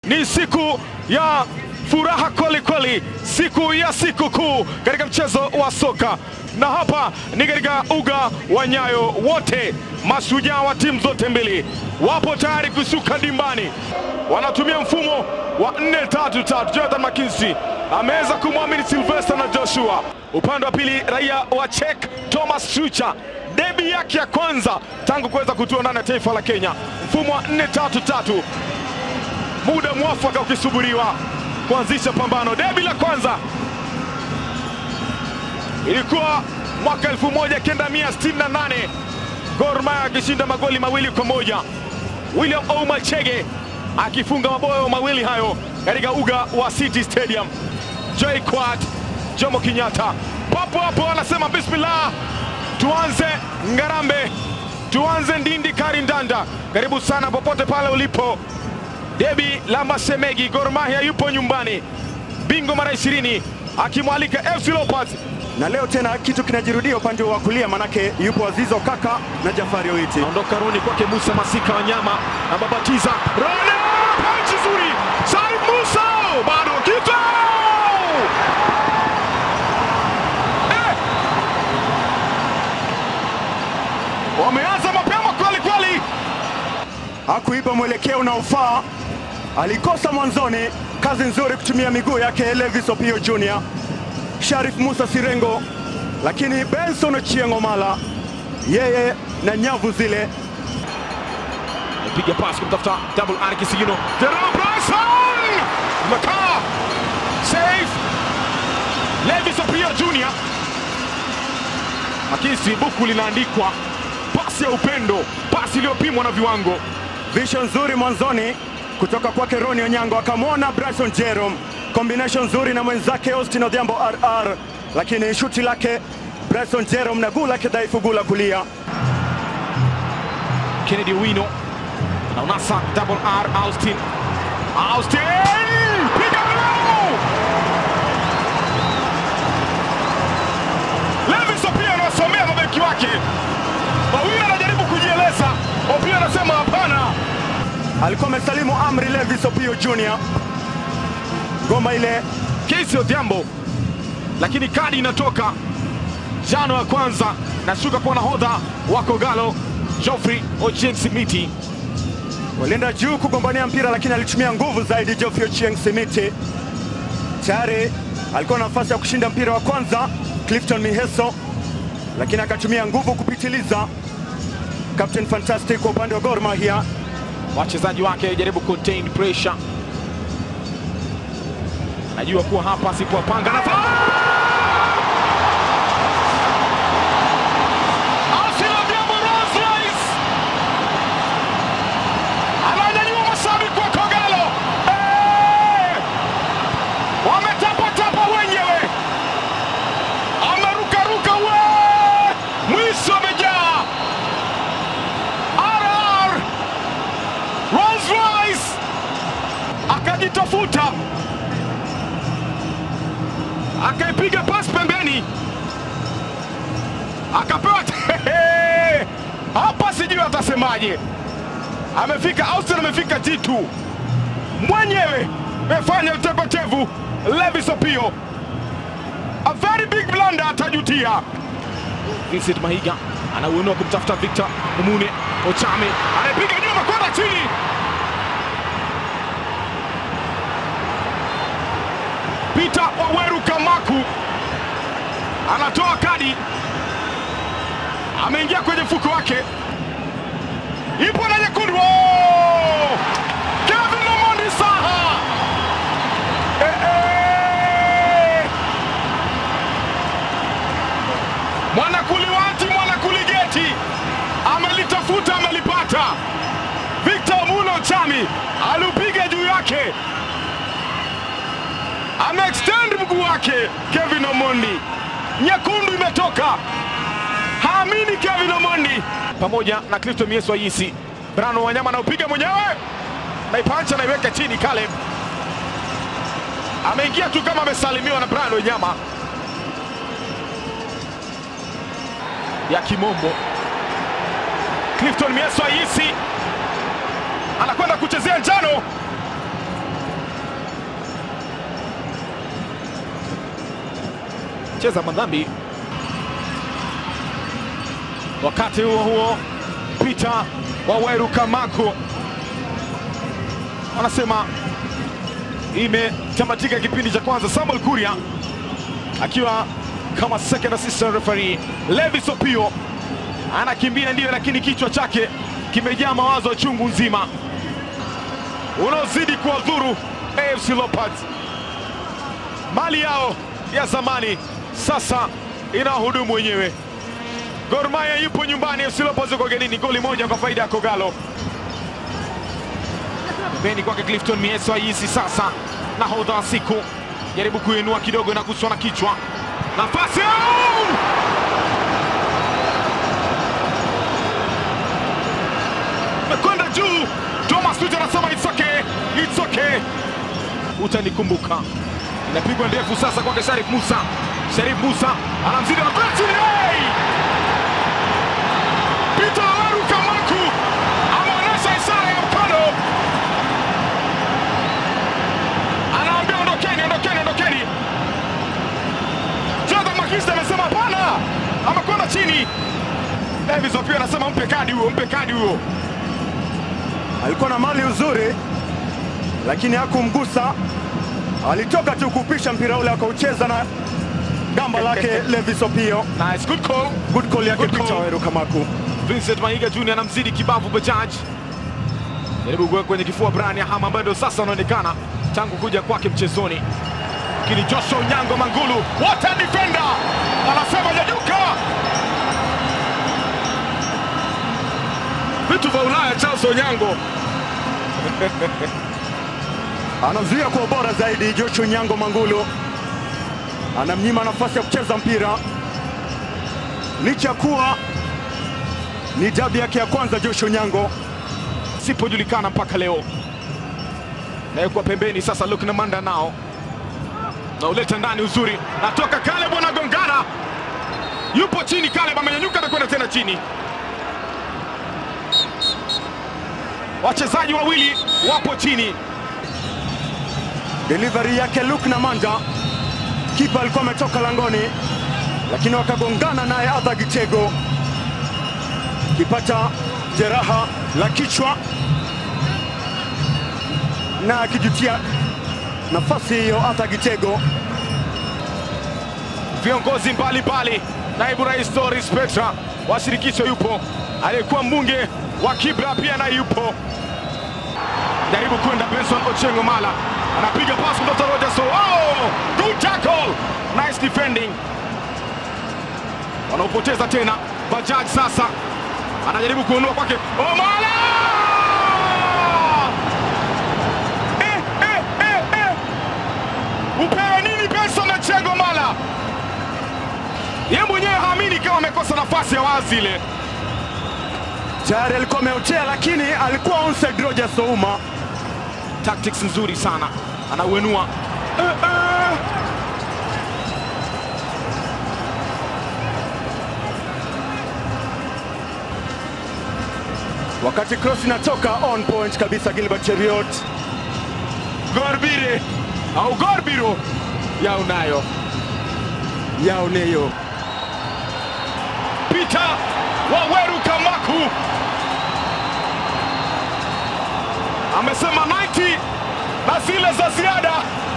ni siku ya furaha kweli kweli, siku ya siku kuu katika mchezo wa soka, na hapa ni katika uga wa Nyayo. Wote mashujaa wa timu zote mbili wapo tayari kushuka dimbani, wanatumia mfumo wa 4-3-3. Jonathan McKinsey ameweza kumwamini Sylvester na Joshua. Upande wa pili raia wa Czech Thomas Tuchel debi yake ya kwanza tangu kuweza kutua ndani ya taifa la Kenya, mfumo wa 4-3-3 muda mwafaka ukisubiriwa kuanzisha pambano. Debi la kwanza ilikuwa mwaka 1968 Gor Mahia akishinda magoli mawili kwa moja, William Ouma Chege akifunga mabao mawili hayo katika uga wa City Stadium. Joy Quat Jomo Kenyatta papo hapo anasema bismillah, tuanze ngarambe, tuanze ndindi kari ndanda. Karibu sana popote pale ulipo debi la Masemegi, Gor Mahia yupo nyumbani, bingo mara 20 akimwalika FC Leopards. na leo tena kitu kinajirudia upande wa kulia, manake yupo Azizo Kaka na Jafari Oiti. Naondoka Roni kwake Musa Masika Wanyama na babatiza Roni, panchi nzuri, Said Musa bado kitu eh! Wameanza mapema kweli kweli. Hakuipa mwelekeo unaofaa, alikosa mwanzoni. Kazi nzuri kutumia miguu yake Levis Opio Junior, Sharif Musa Sirengo, lakini Benson Ochieng' Omala yeye na nyavu zile Piga pasi kumtafuta double R Kisigino. Jerome Bryson! Makaa. Save. Levis Opio Junior. Makisi buku linaandikwa pasi ya upendo, pasi iliyopimwa na viwango. Vision nzuri mwanzoni kutoka kwake Roni Onyango, akamwona Bryson Jerome, combination nzuri na mwenzake Austin Odhiambo RR, lakini shuti lake Bryson Jerome na guu lake dhaifu, guu la kulia. Kennedy Wino na unasa double R Austin. Austin! Piga mlango! Levis Opio anawasomea mabeki wake. Mawili anajaribu kujieleza. Opio anasema hapana. Alikuwa amesalimu amri Levis Opio Junior, ngoma ile Casey Odhiambo, lakini kadi inatoka jano ya kwanza, nashuka kwa nahodha wa Kogalo Geoffrey Ochieng Simiti. walienda juu kugombania mpira, lakini alitumia nguvu zaidi Geoffrey Ochieng Simiti. Tayari alikuwa na nafasi ya kushinda mpira wa kwanza Clifton Miheso, lakini akatumia nguvu kupitiliza. Captain Fantastic kwa upande wa Gor Mahia wachezaji wake jaribu contain pressure, najua kuwa hapa sipowapanga na Austin Odhiambo Rolls Royce ananyanyua mashabiki wa Kogalo, Eh! wametapatapa wenyewe, amerukaruka we, mwisho amejaa RR Rolls Royce akajitafuta akaipiga pasi pembeni akapewa Hehe! hapa, sijui atasemaje. Amefika Austin, amefika G2 mwenyewe, amefanya utepetevu. Levis Opio, a very big blunder, atajutia. Vincent Mahiga anauinua kumtafuta Victor Mumune Ochame, anapiga nyuma kwenda chini. Peter Waweru Kamaku anatoa kadi, ameingia kwenye mfuko wake, ipo na nyekundu. Oh! Kevin Omondi Saha eh, eh! Mwanakuliwanti Mwanakuligeti amelitafuta amelipata. Victor Muno Chami aliupiga juu yake, ameextend mguu wake. Kevin Omondi, nyekundu imetoka, haamini Kevin Omondi pamoja na Kristo Mieso Ayisi. Brano Wanyama anaupiga mwenyewe, naipancha naiweka chini. Caleb ameingia tu kama amesalimiwa na Brano Wanyama ya kimombo. Clifton Mieso Ayisi anakwenda kuchezea njano. cheza madhambi. Wakati huo huo, Peter Waweru Kamaku wanasema imetamatika kipindi cha kwanza. Samuel Kuria akiwa kama second assistant referee. Levis Opio anakimbia ndiyo, lakini kichwa chake kimejaa mawazo chungu nzima unaozidi kuwadhuru AFC Leopards. Mali yao ya zamani sasa inawahudumu wenyewe. Gor Mahia yupo nyumbani, AFC Leopards yuko ugenini. Goli moja kwa faida ya Kogalo. Pembeni kwake Clifton Mieso Ayisi sasa nahodha wa siku jaribu kuinua kidogo na kuswa na kichwa nafasi au! mekwenda juu. Thomas Tuche anasema it's okay, it's okay, utanikumbuka. Inapigwa ndefu sasa kwake Sharif Musa. Sharif Musa anamzidi na penalty. Hey! Peter Waweru Kamaku ameonyesha ishara ya mkono, anaambia ondokeni, ondokeni, ondokeni. Jonathan Makista amesema hapana, amekwenda chini. Davis Opio anasema mpe kadi huo, mpe kadi huo. alikuwa na mali uzuri, lakini hakumgusa. Alitoka tu kupisha mpira ule akaucheza na gamba lake Levis Opio. Nice, good call. Good call yake Good Peter call. Waweru Kamaku. Vincent Mahiga Junior anamzidi kibavu Bajaj, jaribu kuweka kwenye kifua Brian Yahama ambaye ndio sasa anaonekana tangu kuja kwake mchezoni, lakini Joshua Onyango Mangulu, what a defender, anasema nyanyuka. Vitu vya Ulaya, Charles Onyango Anazuia kwa ubora zaidi. Joshua Nyango Mangulu anamnyima nafasi ya kucheza mpira, licha ya kuwa ni dabi yake ya kwanza. Joshua Nyango sipojulikana mpaka leo, nawekwa pembeni sasa. Luke Namanda nao na uleta ndani uzuri, natoka Caleb anagongana, yupo chini. Caleb amenyanyuka na kwenda tena chini. Wachezaji wawili wapo chini. delivery yake Luke Namanda, kipa alikuwa ametoka langoni, lakini wakagongana naye Arthur Gitego, kipata jeraha la kichwa na akijutia nafasi hiyo. Arthur Gitego Viongozi mbalimbali, naibu rais Doris Petra wa shirikisho yupo, aliyekuwa mbunge wa Kibra pia naye yupo. Jaribu kwenda Benson Ochengo Mala anapiga pasi mtoto Rogers. Oh, good tackle, nice defending. Wanaopoteza tena Bajaj sasa anajaribu kuondoa kwake Omala. Eh, eh, eh, eh. Upewe nini Benson Ochengo Mala? Yeye mwenyewe haamini kama amekosa nafasi ya wazi ile. tayari alikuwa ameotea, lakini alikuwa onside. Rogers Ouma Tactics nzuri sana, anauenua eh, eh. wakati cross inatoka on point kabisa. Gilbert Cheriot Gorbire au Gorbiro yao nayo yao neyo Peter Waweru Kamaku amesema 90 na zile za ziada